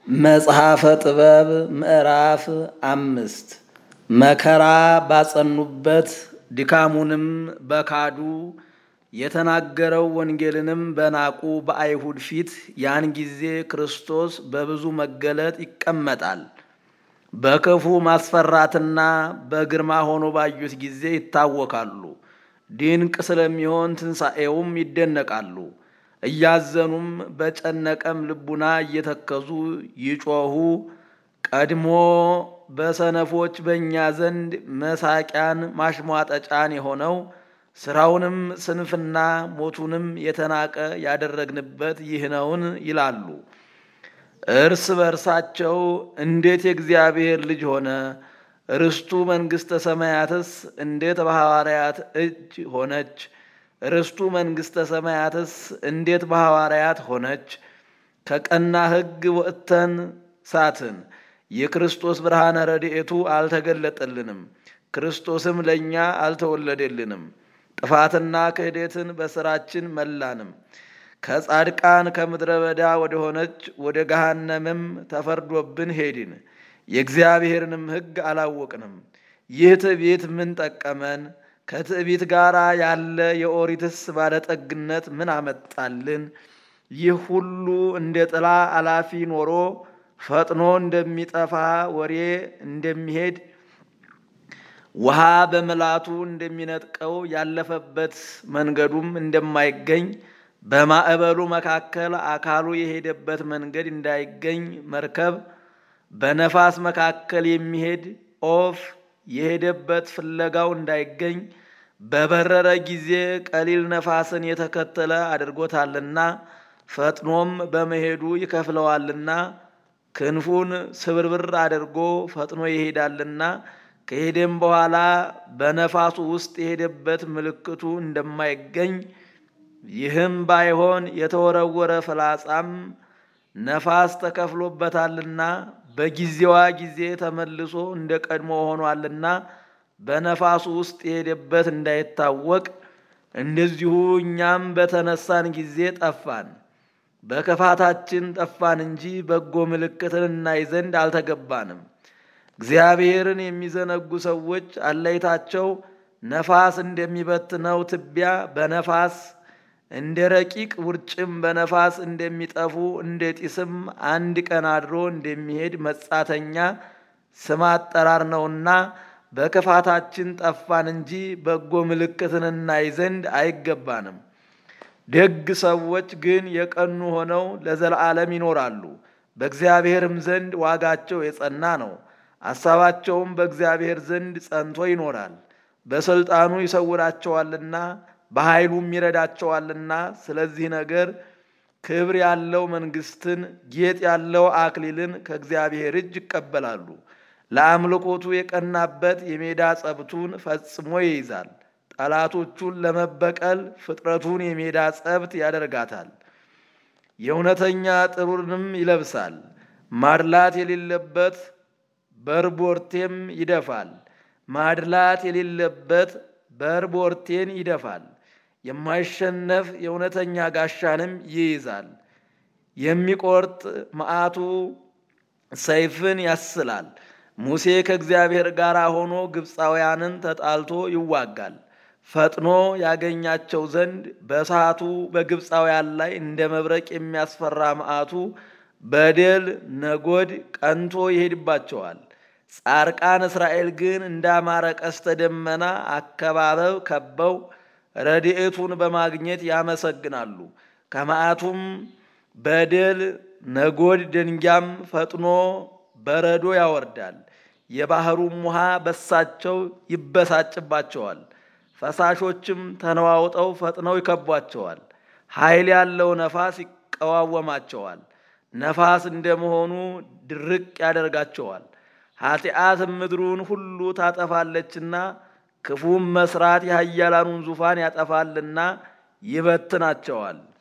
መጽሐፈ ጥበብ ምዕራፍ አምስት መከራ ባጸኑበት ድካሙንም በካዱ የተናገረው ወንጌልንም በናቁ በአይሁድ ፊት ያን ጊዜ ክርስቶስ በብዙ መገለጥ ይቀመጣል። በክፉ ማስፈራትና በግርማ ሆኖ ባዩት ጊዜ ይታወካሉ። ድንቅ ስለሚሆን ትንሣኤውም ይደነቃሉ። እያዘኑም በጨነቀም ልቡና እየተከዙ ይጮኹ። ቀድሞ በሰነፎች በእኛ ዘንድ መሳቂያን ማሽሟጠጫን የሆነው ስራውንም ስንፍና ሞቱንም የተናቀ ያደረግንበት ይህ ነውን ይላሉ። እርስ በርሳቸው እንዴት የእግዚአብሔር ልጅ ሆነ? ርስቱ መንግሥተ ሰማያትስ እንዴት በሐዋርያት እጅ ሆነች? ርስቱ መንግሥተ ሰማያትስ እንዴት በሐዋርያት ሆነች? ከቀና ሕግ ወጥተን ሳትን። የክርስቶስ ብርሃነ ረድኤቱ አልተገለጠልንም፣ ክርስቶስም ለእኛ አልተወለደልንም። ጥፋትና ክህደትን በሥራችን መላንም። ከጻድቃን ከምድረ በዳ ወደ ሆነች ወደ ገሃነምም ተፈርዶብን ሄድን። የእግዚአብሔርንም ሕግ አላወቅንም። ይህ ትዕቢት ምን ጠቀመን? ከትዕቢት ጋር ያለ የኦሪትስ ባለጠግነት ምን አመጣልን? ይህ ሁሉ እንደ ጥላ አላፊ ኖሮ ፈጥኖ እንደሚጠፋ ወሬ እንደሚሄድ ውሃ በምላቱ እንደሚነጥቀው ያለፈበት መንገዱም እንደማይገኝ በማዕበሉ መካከል አካሉ የሄደበት መንገድ እንዳይገኝ መርከብ በነፋስ መካከል የሚሄድ ኦፍ የሄደበት ፍለጋው እንዳይገኝ በበረረ ጊዜ ቀሊል ነፋስን የተከተለ አድርጎታልና ፈጥኖም በመሄዱ ይከፍለዋልና ክንፉን ስብርብር አድርጎ ፈጥኖ ይሄዳልና ከሄደም በኋላ በነፋሱ ውስጥ የሄደበት ምልክቱ እንደማይገኝ ይህም ባይሆን የተወረወረ ፍላጻም ነፋስ ተከፍሎበታልና በጊዜዋ ጊዜ ተመልሶ እንደ ቀድሞ ሆኗልና በነፋሱ ውስጥ የሄደበት እንዳይታወቅ እንደዚሁ እኛም በተነሳን ጊዜ ጠፋን። በክፋታችን ጠፋን እንጂ በጎ ምልክትን እናይ ዘንድ አልተገባንም። እግዚአብሔርን የሚዘነጉ ሰዎች አለይታቸው ነፋስ እንደሚበትነው ትቢያ በነፋስ እንደ ረቂቅ ውርጭም በነፋስ እንደሚጠፉ እንደ ጢስም አንድ ቀን አድሮ እንደሚሄድ መጻተኛ ስም አጠራር ነውና በክፋታችን ጠፋን እንጂ በጎ ምልክትን እናይ ዘንድ አይገባንም። ደግ ሰዎች ግን የቀኑ ሆነው ለዘላለም ይኖራሉ፣ በእግዚአብሔርም ዘንድ ዋጋቸው የጸና ነው። አሳባቸውም በእግዚአብሔር ዘንድ ጸንቶ ይኖራል። በሥልጣኑ ይሰውራቸዋልና በኃይሉም ይረዳቸዋልና። ስለዚህ ነገር ክብር ያለው መንግሥትን፣ ጌጥ ያለው አክሊልን ከእግዚአብሔር እጅ ይቀበላሉ። ለአምልኮቱ የቀናበት የሜዳ ጸብቱን ፈጽሞ ይይዛል። ጠላቶቹን ለመበቀል ፍጥረቱን የሜዳ ጸብት ያደርጋታል። የእውነተኛ ጥሩርንም ይለብሳል። ማድላት የሌለበት በርቦርቴም ይደፋል። ማድላት የሌለበት በርቦርቴን ይደፋል። የማይሸነፍ የእውነተኛ ጋሻንም ይይዛል። የሚቆርጥ መዓቱ ሰይፍን ያስላል። ሙሴ ከእግዚአብሔር ጋር ሆኖ ግብፃውያንን ተጣልቶ ይዋጋል። ፈጥኖ ያገኛቸው ዘንድ በሰዓቱ በግብፃውያን ላይ እንደ መብረቅ የሚያስፈራ መዓቱ በደል ነጎድ ቀንቶ ይሄድባቸዋል። ጻርቃን እስራኤል ግን እንዳማረ ቀስተ ደመና አከባበብ ከበው ረድኤቱን በማግኘት ያመሰግናሉ። ከመዓቱም በደል ነጎድ ደንጊያም ፈጥኖ በረዶ ያወርዳል። የባህሩም ውሃ በሳቸው ይበሳጭባቸዋል። ፈሳሾችም ተነዋውጠው ፈጥነው ይከቧቸዋል። ኃይል ያለው ነፋስ ይቀዋወማቸዋል። ነፋስ እንደመሆኑ ድርቅ ያደርጋቸዋል። ኃጢአት ምድሩን ሁሉ ታጠፋለችና ክፉም መስራት የኃያላኑን ዙፋን ያጠፋልና ይበትናቸዋል።